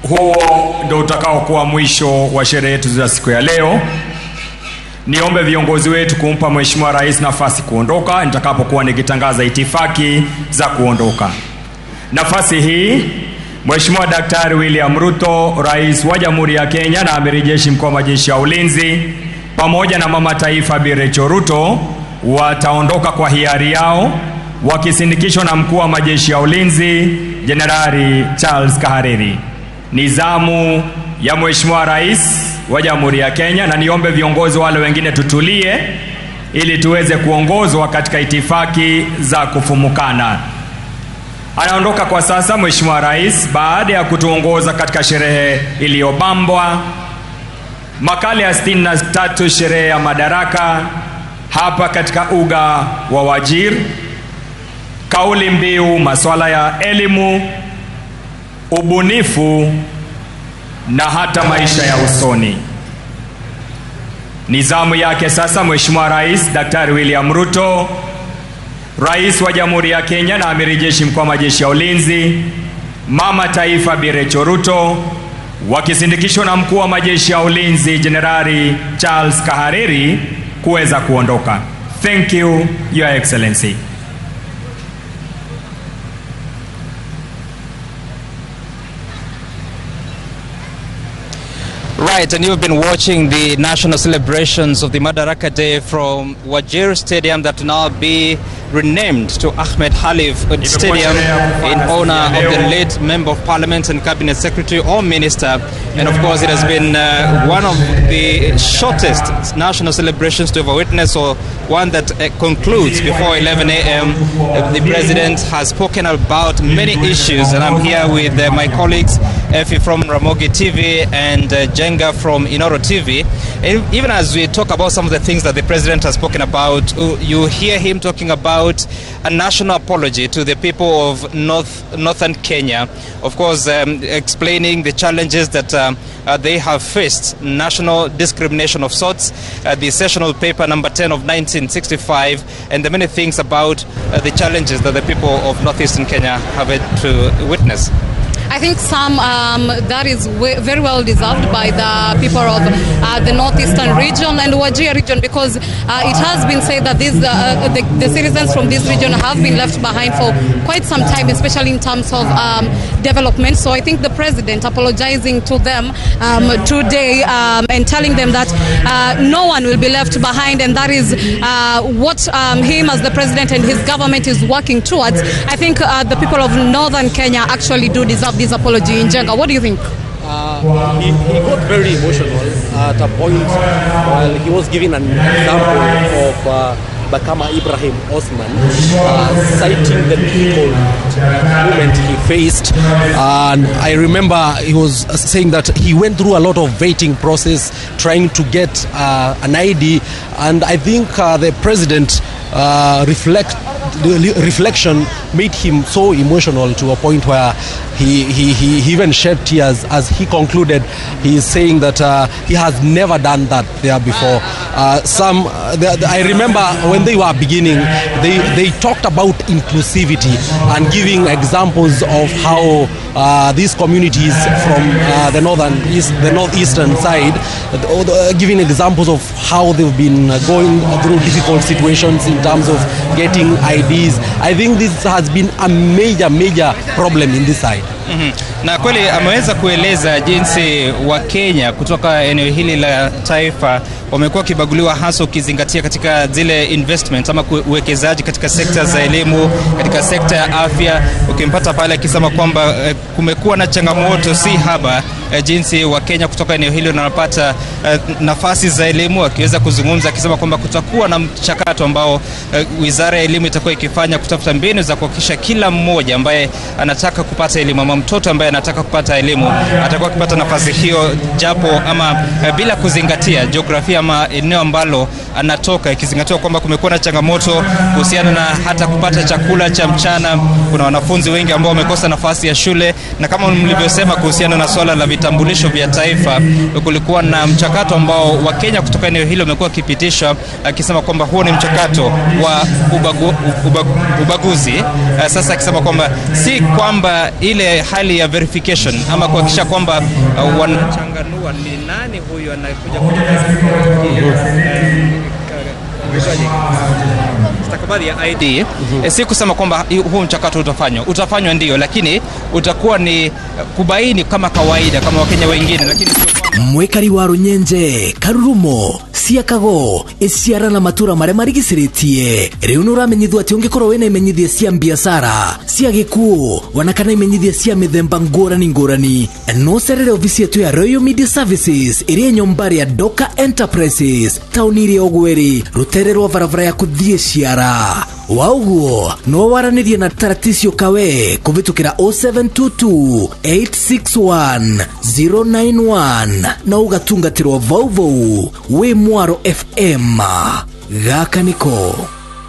huo ndio utakaokuwa mwisho wa sherehe yetu za siku ya leo. Niombe viongozi wetu kumpa Mheshimiwa Rais nafasi kuondoka nitakapokuwa nikitangaza itifaki za kuondoka. Nafasi hii Mheshimiwa Daktari William Ruto, Rais wa Jamhuri ya Kenya na Amiri Jeshi Mkuu wa Majeshi ya Ulinzi, pamoja na Mama Taifa Bi Rachel Ruto wataondoka kwa hiari yao wakisindikishwa na Mkuu wa Majeshi ya Ulinzi Jenerali Charles Kahariri. Ni zamu ya Mheshimiwa Rais wa Jamhuri ya Kenya, na niombe viongozi wale wengine tutulie ili tuweze kuongozwa katika itifaki za kufumukana. Anaondoka kwa sasa Mheshimiwa Rais baada ya kutuongoza katika sherehe iliyobambwa makala ya 63 sherehe ya madaraka hapa katika uga wa Wajir. Kauli mbiu masuala ya elimu, ubunifu na hata maisha ya usoni. Ni zamu yake sasa Mheshimiwa Rais Daktari William Ruto, Rais wa Jamhuri ya Kenya na Amiri Jeshi Mkuu wa Majeshi ya Ulinzi, Mama Taifa Bi Rachel Ruto wakisindikishwa na Mkuu wa Majeshi ya Ulinzi Jenerali Charles Kahariri kuweza kuondoka. Thank you, Your Excellency. Right, and you've been watching the national celebrations of the Madaraka Day from Wajir Stadium that will now be renamed to Ahmed Halif Stadium in honor of the late Member of Parliament and Cabinet Secretary or Minister. And of course, it has been uh, one of the shortest national celebrations to ever witness, or one that uh, concludes before 11 a.m. Uh, the President has spoken about many issues, and I'm here with uh, my colleagues, Effie from Ramogi TV and uh, Jenga from Inoro TV. And even as we talk about some of the things that the President has spoken about, uh, you hear him talking about a national apology to the people of North, northern Kenya. Of course, um, explaining the challenges that um, uh, they have faced, national discrimination of sorts, uh, the sessional paper number 10 of 1965, and the many things about uh, the challenges that the people of northeastern Kenya have had to witness. I think some um, that is w- very well deserved by the people of uh, the northeastern region and Wajir region because uh, it has been said that these, uh, the, the citizens from this region have been left behind for quite some time, especially in terms of um, development. So I think the president apologizing to them um, today um, and telling them that uh, no one will be left behind, and that is uh, what um, him as the president and his government is working towards. I think uh, the people of northern Kenya actually do deserve this apology in Jenga. What do you think? Uh, he, he got very emotional at a point while he was giving an example of uh, Bakama Ibrahim Osman, uh, citing the difficult moment he faced. And I remember he was saying that he went through a lot of vetting process trying to get uh, an ID. And I think uh, the president uh, reflect the reflection made him so emotional to a point where he, he, he, he even shed tears as he concluded. He is saying that uh, he has never done that there before. Uh, some, uh, the, the, I remember when they were beginning, they, they talked about inclusivity and giving examples of how uh, these communities from uh, the northern east, the northeastern side, uh, giving examples of how they've been going through difficult situations in terms of getting IDs. I think this has been a major, major problem in this side. Mm-hmm. Na kweli ameweza kueleza jinsi Wakenya kutoka eneo hili la taifa wamekuwa wakibaguliwa hasa ukizingatia katika zile investment ama uwekezaji katika sekta za elimu, katika sekta ya afya, ukimpata pale akisema kwamba eh, kumekuwa na changamoto si haba eh, jinsi Wakenya kutoka eneo hili wanapata eh, nafasi za elimu, akiweza kuzungumza akisema kwamba kutakuwa na mchakato ambao eh, wizara ya elimu itakuwa ikifanya kutafuta mbinu za kuhakikisha kila mmoja ambaye anataka kupata elimu ama mtoto ambaye anataka kupata elimu atakuwa akipata nafasi hiyo, japo ama eh, bila kuzingatia jiografia ama eneo ambalo anatoka, ikizingatiwa kwamba kumekuwa na changamoto kuhusiana na hata kupata chakula cha mchana. Kuna wanafunzi wengi ambao wamekosa nafasi ya shule, na kama mlivyosema kuhusiana na swala la vitabu vitambulisho vya taifa, kulikuwa na mchakato ambao Wakenya kutoka eneo hilo wamekuwa wakipitisha, akisema kwamba huo ni mchakato wa ubagu, ubagu, ubaguzi. Uh, sasa akisema kwamba si kwamba ile hali ya verification ama kuhakikisha kwamba uh, wanachanganua ni nani huyu anakuja stakabadhi ya ID eh, si kusema kwamba hi- huu mchakato utafanywa, utafanywa ndio, lakini utakuwa ni eh, kubaini kama kawaida kama Wakenya wengine, lakini sio kwamba mwikari wa runyenje karurumo ciakago iciara na matura maria marigiciritie riu ni uramenyithio ati ungikorwo wina imenyithia cia biacara cia gikuo wana kana imenyithia cia mithemba ngurani ngurani no cerere ofici yetu ya royal media services iria nyombari ya doka enterprises tauni iria ogweri rutere rwa barabara ya kuthie ciara wauguo no waranirie na taraticio kawe kuvitukira 0722 861 091 na ugatungatirwo vauvau wi mwaro fm gaka niko